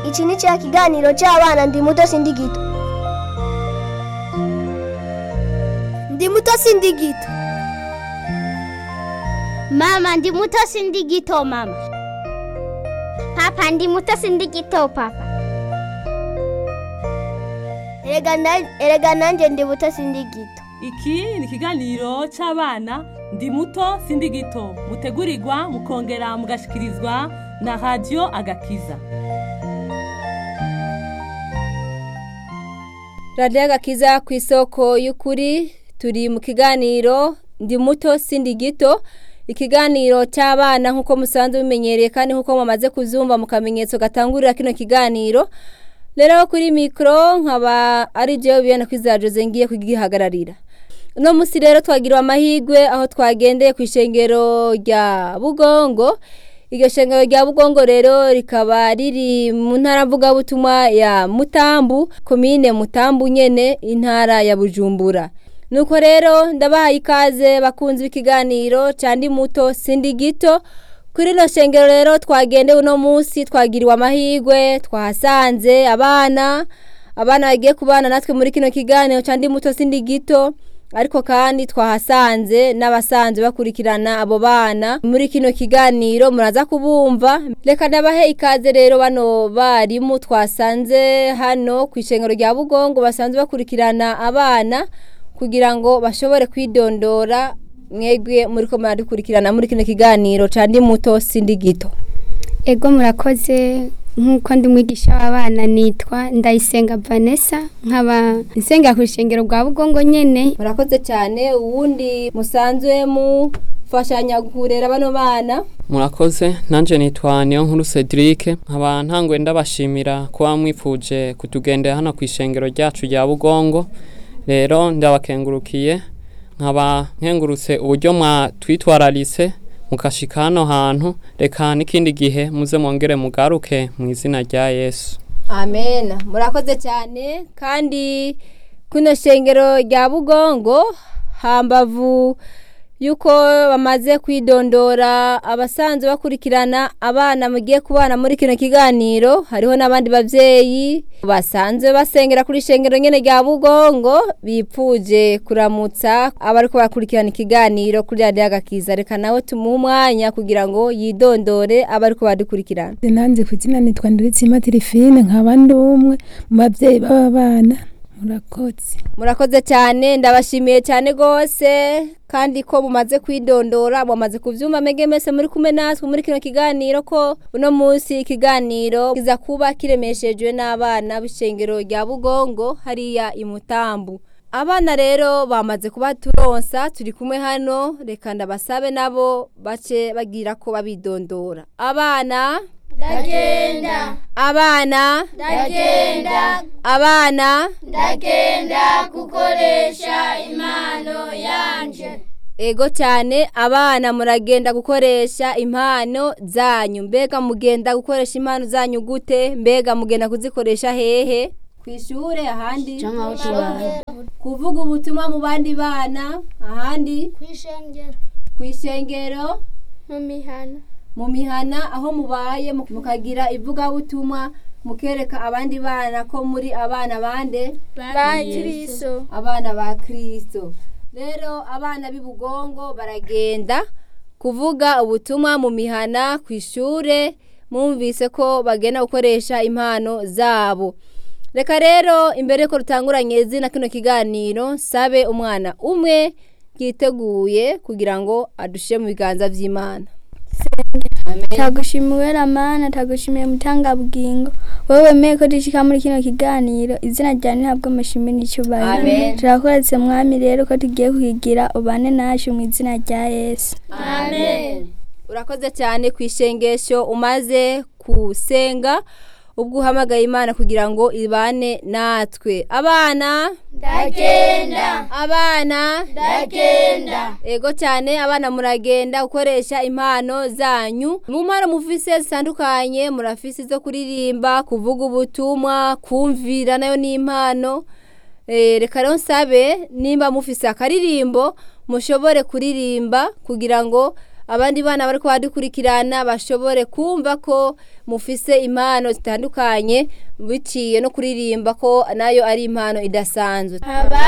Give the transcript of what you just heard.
iki ni cya kiganiro cy'abana ndi muto sindi gito ndi muto sindi gito Mama ndi muto sindi gito mama. Papa ndi muto sindi gito papa. erega na- erega nanjye ndi muto sindi gito iki ni ikiganiro cy'abana ndi muto sindi gito mutegurirwa mukongera mugashikirizwa na radiyo agakiza radiyo agakiza ku isoko y'ukuri turi mu kiganiro ndi muto sindi gito ikiganiro cy'abana nk'uko musanzwe bimenyereye kandi nk'uko mumaze kuzumva mu kamenyetso gatangurira kino kiganiro rero kuri mikoro nkaba ari byo bibona ko iza jose ngiye kugihagararira uno munsi rero twagiriwe amahirwe aho twagendeye ku ishengero rya bugongo iryo shengero rya bugongo rero rikaba riri mu ntara mvugabutumwa ya mutambu komine mutambu nyene intara ya bujumbura nuko rero ndabahaye ikaze bakunze ikiganiro cyandi muto sindi gito kuri rino shengero rero twagendewe uno munsi twagiriwe amahirwe twahasanze abana abana bagiye kubana natwe muri kino kiganiro cyandi muto sindi gito ariko kandi twahasanze n'abasanzwe bakurikirana abo bana muri kino kiganiro muraza kubumva reka ndabahe ikaze rero bano barimu twasanze hano ku ishengero rya bugongo basanzwe bakurikirana abana kugira ngo bashobore kwidondora mwebwe muri ko muradukurikirana muri kino kiganiro candi muto sindi gito ego murakoze nk'uko ndi mwigisha w'abana nitwa ndayisenga vanessa nkaba nsenga ku rushengero rwa bugongo nyene murakoze cyane uwundi musanzwe mufashanya kurera bano bana murakoze nanjye nitwa niyo nkuru cedric nkaba ntangwe ndabashimira kuba mwifuje kutugendera hano ku ishengero ryacu rya bugongo rero ndabakengurukiye nkaba nkengurutse uburyo mwatwitwararitse mukashika hano hantu reka n'ikindi gihe muze mwongere mugaruke mu izina rya yesu amen murakoze cyane kandi kuno shengero rya bugongo hambavu yuko bamaze kwidondora abasanzwe bakurikirana abana mugiye kubana muri kino kiganiro hariho n'abandi babyeyi basanzwe basengera kuri shengero nyene rya bugongo bipfuje kuramutsa abariko barakurikirana ikiganiro kuri radiyo agakiza reka nawe tumuhe umwanya kugira ngo yidondore abariko badukurikirana nanze ku izina nitwa Ndiritsima Tirifine nkaba ndi umwe mu babyeyi b'aba bana murakoze murakoze cyane ndabashimiye cyane rwose kandi ko mumaze kwidondora mumaze kubyumva mege mese muri kumwe natwe muri kino kiganiro ko uno munsi ikiganiro kiza kuba kiremeshejwe n'abana b'ishengero rya bugongo hariya imutambu abana rero bamaze kuba turonsa turi kumwe hano reka ndabasabe nabo bace bagira ko babidondora abana Ndagenda. abana Ndagenda. abana Ndagenda gukoresha impano yanje. ego cyane abana muragenda gukoresha impano zanyu mbega mugenda gukoresha impano zanyu gute mbega mugenda kuzikoresha hehe ku ishuri ahandi kuvuga ubutumwa mu bandi bana ahandi Kwishengera. ku ishengero Mu mihana. mu mihana aho mubaye mu- mukagira ivugabutumwa mukereka abandi bana ko muri abana bande Ba Kristo. abana ba kirisito rero abana b'i bugongo baragenda kuvuga ubutumwa mu mihana ku ishuri mwumvise ko bagenda gukoresha impano zabo reka rero imbere ko rutanguranye izina kino kiganiro sabe umwana umwe yiteguye kugira ngo adushyire mu biganza by'imana tagushimiwe ramana tagushimiye mutanga bugingo wowe wemeye ko dushika muri kino kiganiro izina ryawe ntabwo amashimi n'icyubahiro Amen. turakoretse mwami rero ko tugiye kuhigira ubane nacu mu izina rya yesu Amen. urakoze cyane ku ishengesho umaze gusenga ubwo uhamagaye imana kugira ngo ibane natwe abana Ndagenda. abana Ndagenda. ego cyane abana muragenda gukoresha impano zanyu mu mpano mufise zitandukanye murafise zo kuririmba kuvuga ubutumwa kumvira nayo ni impano Eh, reka rero nsabe nimba mufise akaririmbo mushobore kuririmba kugira ngo abandi bana bari kubadukurikirana bashobore kumva ko mufise impano zitandukanye biciye no kuririmba ko nayo ari impano idasanzwe abandi